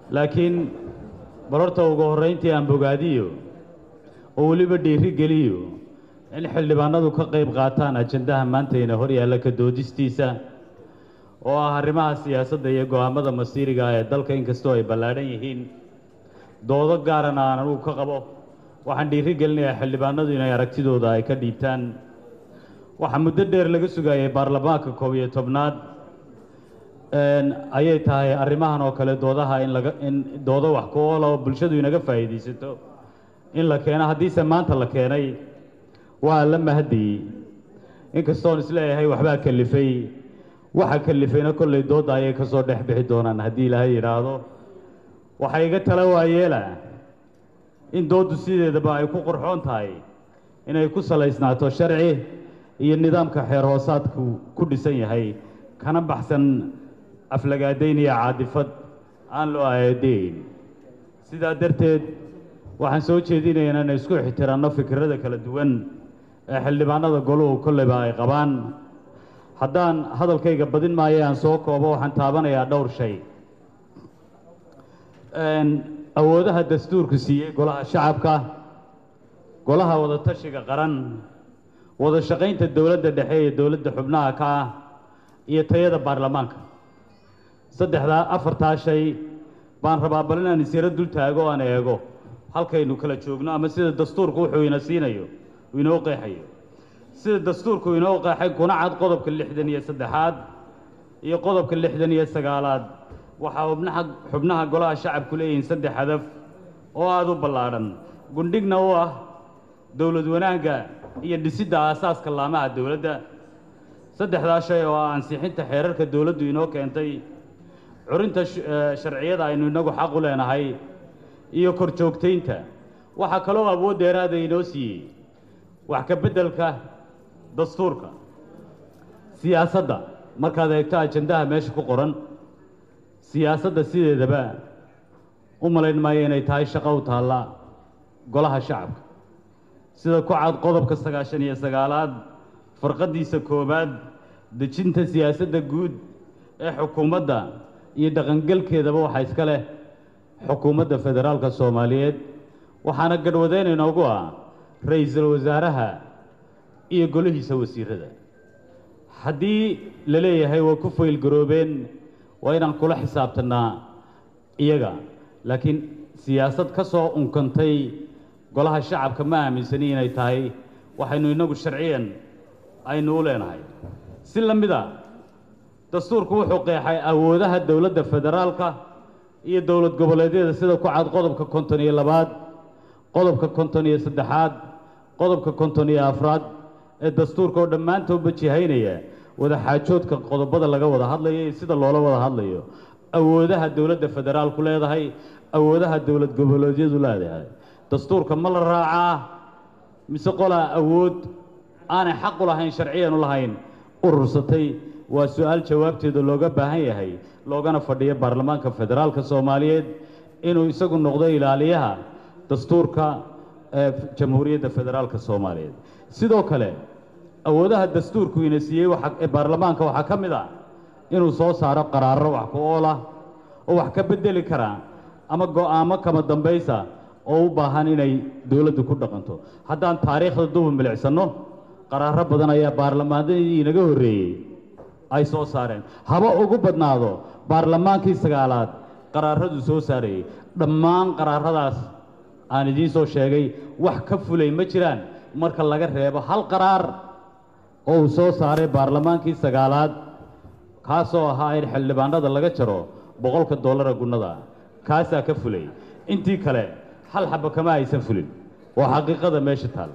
laakiin bal horta ugu horrayntii aan bogaadiyo oo weliba dhiiri geliyo in xildhibaanadu ka qayb qaataan ajandaha maantayna hor yaalla ka doodistiisa oo ah arrimaha siyaasadda iyo go'aamada masiiriga ah ee dalka inkastoo ay ballaadhan yihiin doodo gaarana aan anugu ka qabo waxaan dhiiri gelinayaa xildhibaanadu inay aragtidooda ay ka dhiibtaan waxaa muddo dheer laga sugayay baarlamaanka koob iyo tobnaad ayay tahay arrimahan oo kale doodaha in laga in doodo wax ku oola oo bulshadu inaga faa'iidaysato in la keeno haddiise maanta la keenay waa la mahadiyey inkastoon isleeyahay waxbaa kalifay waxa kalifayna kollay doodda ayay ka soo dhex bixi doonaan haddii ilaahay yidhaahdo waxay iga tala waayeela in dooddu sideedaba ay ku qurxoon tahay inay ku salaysnaato sharci iyo nidaamka xeer hoosaadku ku dhisan yahay kana baxsan aflagaadayn iyo caadifad aan loo aayadeyn sidaa darteed waxaan soo jeedinaya inaan isku ixtiraanno fikirada kala duwan ee xildhibaanada goluhu kolleyba ay qabaan haddaan hadalkayga badin maayo aan soo koobo waxaan taabanayaa dhowr shay awoodaha dastuurku siiyey golaha shacabka golaha wadatashiga qaran wada shaqaynta dowladda dhexe iyo dowladda xubnaha ka ah iyo tayada baarlamaanka saddexdaa afartaa shay baan rabaa bal inaan isyaro dul taago o aan eego halkaynu kala joogno ama sida dastuurku wuxuu ina siinayo uu inoo qeexayo sida dastuurku inoo qeexay kuna cad qodobka lixdan iyo saddexaad iyo qodobka lixdan iyo sagaalaad waxaa xubnaha xubnaha golaha shacabku leeyihiin saddex hadaf oo aada u ballaadhan gundhigna u ah dowlad wanaagga iyo dhisidda aasaaska laamaha dowladda saddexdaa shay oo ah ansixinta xeerarka dowladdu inoo keentay curinta sharciyada aynu innagu xaq u leenahay iyo kor joogtaynta waxaa kaloo awood dheeraada inoo siiyey wax ka beddelka dastuurka siyaasadda markaad eegto ajandaha meesha ku qoran siyaasadda sideedaba u malayn maayo inay tahay shaqo u taalla golaha shacabka sida ku cad qodobka sagaashan iyo sagaalaad farqaddiisa koowaad dejinta siyaasadda guud ee xukuumadda iyo dhaqangelkeedaba waxaa iska leh xukuumadda federaalka soomaaliyeed waxaana gadhwadeen inoogu ah ra-iisul wasaaraha iyo golihiisa wasiirada haddii la leeyahay waa ku faylgaroobeen waa inaan kula xisaabtannaa iyaga laakiin siyaasad ka soo unkantay golaha shacabka ma aaminsani inay tahay waxaynu innagu sharciyan aynu u leenahay si la mid a dastuurku wuxuu qeexay awoodaha dowladda federaalka iyo dowlad goboleedyada sida ku cad qodobka konton iyo labaad qodobka konton iyo saddexaad qodobka konton iyo afraad ee dastuurka oo dhammaantoodba jihaynaya wada xaajoodka qodobada laga wada hadlayo iyo sida loola wada hadlayo awoodaha dowladda federaalku leedahay awoodaha dowlad goboleedyadu leedahay dastuurka ma la raacaa mise qolaa awood aanay xaq u lahayn sharciyan u lahayn urursatay waa su-aal jawaabteeda looga baahan yahay loogana fadhiyo baarlamaanka federaalka soomaaliyeed inuu isagu noqdo ilaaliyaha dastuurka ee jamhuuriyadda federaalka soomaaliyeed sidoo kale awoodaha dastuurku ina siiyey ee baarlamaanka waxaa ka mid ah inuu soo saaro qaraaro wax ku oola oo wax ka beddeli karaa ama go'aamo kama dambaysa oo u baahan inay dowladdu ku dhaqanto haddaan taariikhda duba milicsanno qaraaro badan ayaa baarlamaanadii inaga horreeyey ay soo saareen haba ugu badnaado baarlamaankii sagaalaad qaraaradu soo saarayey dhammaan qaraaradaas aan idiin soo sheegay wax ka fulay ma jiraan marka laga reebo hal qaraar oo uu soo saaray baarlamaankii sagaalaad kaasoo ahaa in xildhibaanada laga jaro boqolka dollara gunnada kaasaa ka fulay intii kale hal xaba kama aysan fulin waa xaqiiqada meesha taal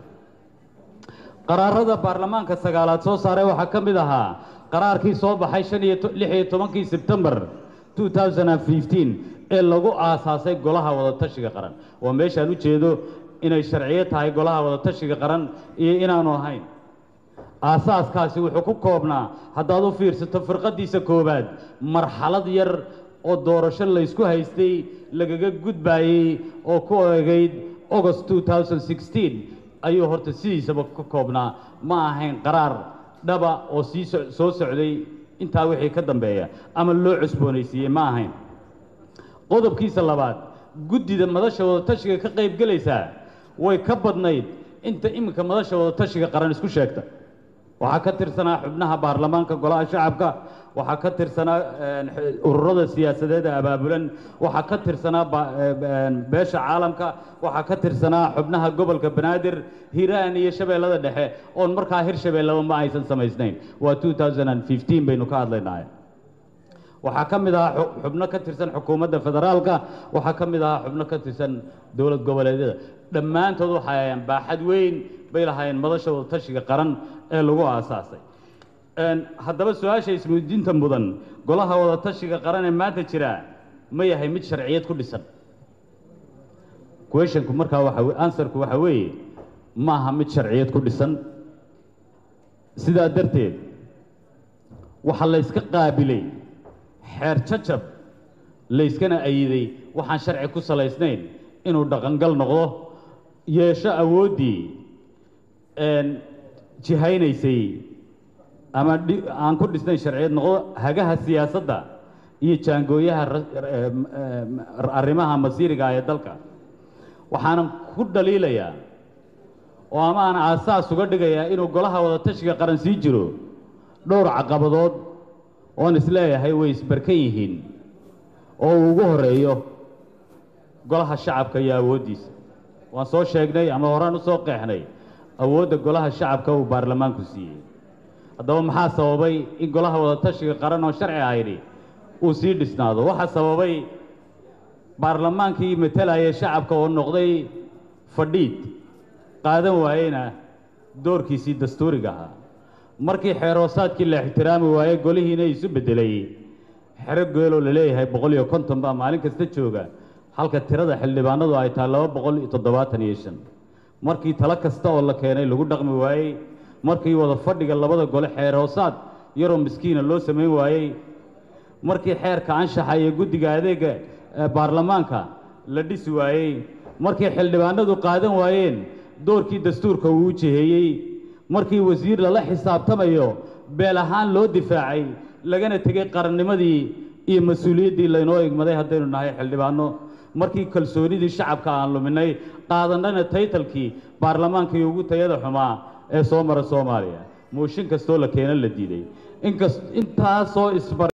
qaraarada baarlamaanka sagaalaad soo saaray waxaa ka mid ahaa qaraarkii soo baxay shan iyo lix iyo tobankii sebtembar two thousand and fifteen ee lagu aasaasay golaha wadatashiga qaran waa meeshaan u jeedo inay sharciyo tahay golaha wadatashiga qaran iyo inaanu ahayn aasaaskaasi wuxuu ku koobnaa haddaad u fiirsato firqaddiisa koowaad marxalad yar oo doorasho laysku haystay lagaga gudbaayey oo ku eegayd august two thousand sixteen ayuu horta sidiisaba ka koobnaa ma ahayn qaraar dhaba oo sii soo socday intaa wixii ka dambeeya ama loo cusboonaysiiyey ma ahayn qodobkiisa labaad guddida madasha wadatashiga ka qayb gelaysaa way ka badnayd inta iminka madasha wadatashiga qaran isku sheegta waxaa ka tirsanaa xubnaha baarlamaanka golaha shacabka waxaa ka tirsanaa ururada siyaasadeed ee abaabulan waxaa ka tirsanaa beesha caalamka waxaa ka tirsanaa xubnaha gobolka banaadir hiiraan iyo shabeellada dhexe oon markaa hir shabeellaba ma aysan samaysnayn waa baynu ka hadlaynahay waxaa ka mid ahaa xubno ka tirsan xukuumadda federaalka waxaa ka mid ahaa xubno ka tirsan dowlad goboleedyada dhammaantood waxay ahayeen baaxad weyn bay lahaayeen madasha wadatashiga qaran ee lagu aasaasay haddaba su-aasha isweydiinta mudan golaha wadatashiga qaran ee maanta jira ma yahay mid sharciyad ku dhisan questionku markaa waxa answerku waxa weeye maaha mid sharciyad ku dhisan sidaa darteed waxaa la yska qaabilay xeer jajab layskana ayiday waxaan sharci ku salaysnayn inuu dhaqangal noqdo yeesho awooddii jihaynaysay ama aan ku dhisnayn sharciyad noqdo hagaha siyaasadda iyo jaangooyaha arrimaha masiiriga ee dalka waxaanan ku dhaliilayaa oo ama aan aasaas uga dhigayaa inuu golaha wadatashiga qaran sii jiro dhowr caqabadood oon isleeyahay way isbarkan yihiin oo uu ugu horeeyo golaha shacabka iyo awooddiisa waan soo sheegnay ama horaan u soo qeexnay awoodda golaha shacabka uu baarlamaanku siiyey haddaba maxaa sababay in golaha wadatashiga qaran oo sharci ahayni uu sii dhisnaado waxaa sababay baarlamaankii matalaya shacabka oo noqday fadhiid qaadan waayeyna doorkiisii dastuuriga ahaa markii xeeroosaadkii la ixtiraami waayey golihiina isu beddelay xero geeloo la leeyahay boqol iyo konton baa maalin kasta jooga halka tirada xildhibaanadu ay tahay laba boqol iyo toddobaatan iyo shan markii talo kasta oo la keenay lagu dhaqmi waayey markii wada fadhiga labada gole xeer hoosaad yaroo miskiina loo samayn waayey markii xeerka anshaxa iyo guddiga adeega baarlamaanka la dhisi waayey markii xildhibaanadu qaadan waayeen doorkii dastuurka uu u jiheeyey markii wasiir lala xisaabtamayo beel ahaan loo difaacay lagana tegey qarannimadii iyo mas-uuliyaddii laynoo egmaday haddaynu nahay xildhibaano markii kalsoonidii shacabka aan luminay qaadannana taytalkii baarlamaankii ugu tayada xumaa ee soo mara soomaaliya mooshin kastoo la keena la diiday inkas intaasoo isbar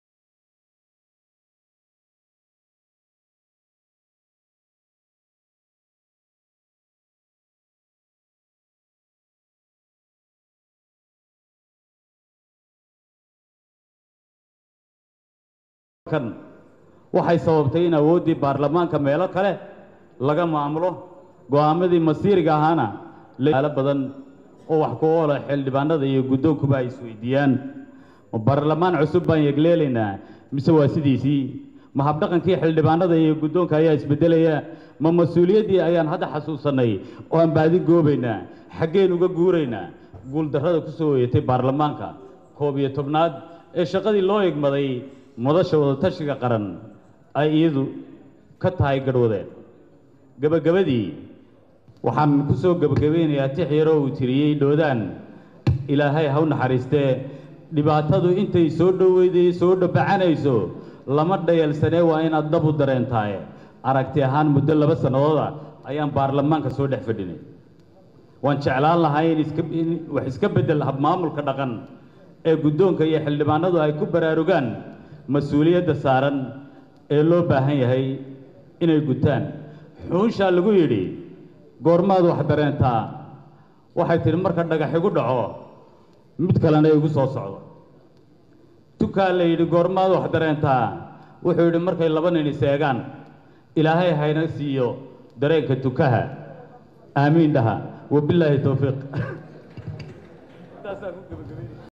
waxay sababtay in awooddii baarlamaanka meelo kale laga maamulo go'aamadii masiiriga ahaana laalo badan oo wax ku oola xildhibaanada iyo guddoonkuba ay isweydiiyaan ma baarlamaan cusub baan yegleelaynaa mise waa sidiisii ma habdhaqankii xildhibaanada iyo guddoonka ayaa isbeddelaya ma mas-uuliyaddii ayaan hadda xasuusannay oo aan baadi goobaynaa xaggeen uga guuraynaa guuldarrada ku soo hoyatay baarlamaanka koob iyo tobnaad ee shaqadii loo egmaday madasha wadatashiga qaran ay iyadu ka tahay garhwadeen gebagabadii waxaan ku soo gebagabaynayaa tix yaroo uu tiriyey dhoodaan ilaahay ha u naxariistee dhibaatadu intay soo dhoweyday soo dhabacanayso lama dhayalsanee waa inaad dhab u dareentaaye aragti ahaan muddo laba sannadooda ayaan baarlamaanka soo dhex fadhinay waan jeclaan lahaa in iska in wax iska beddel habmaamulka dhaqan ee guddoonka iyo xildhibaanadu ay ku baraarugaan mas-uuliyadda saaran ee loo baahan yahay inay gutaan xuunshaa lagu yidhi goormaad wax dareentaa waxay tidhi marka dhagax igu dhaco mid kalena igu soo socdo tukaa la yidhi goormaad wax dareentaa wuxuu yidhi markay laba nin iseegaan ilaahay hayna siiyo dareenka tukaha aamiin dhaha wabilaahi towfiiq